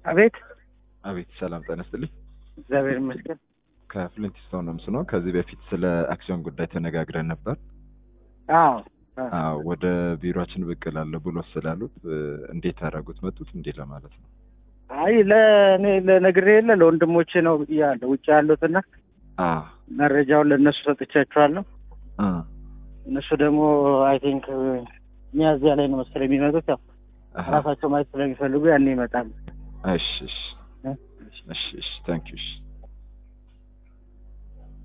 አቤት አቤት ሰላም ጤና ይስጥልኝ። እግዚአብሔር ይመስገን። ከፍሊንትስቶን ነው ምስኖ ከዚህ በፊት ስለ አክሲዮን ጉዳይ ተነጋግረን ነበር። አዎ አዎ ወደ ቢሮችን ብቅ እላለሁ ብሎ ስላሉት እንዴት አደረጉት መጡት እንዴ ለማለት ነው። አይ ለእኔ ለነግሬ የለ ለወንድሞቼ ነው ብያለሁ ውጭ ያሉትና አ መረጃውን ለእነሱ ሰጥቻቸዋለሁ። አ እነሱ ደግሞ አይ ቲንክ ሚያዝያ ላይ ነው መሰለኝ የሚመጡት። ያው አሃ ራሳቸው ማየት ስለሚፈልጉ ያኔ ይመጣሉ። እሺ እሺ እሺ እሺ ታንክ ዩ እሺ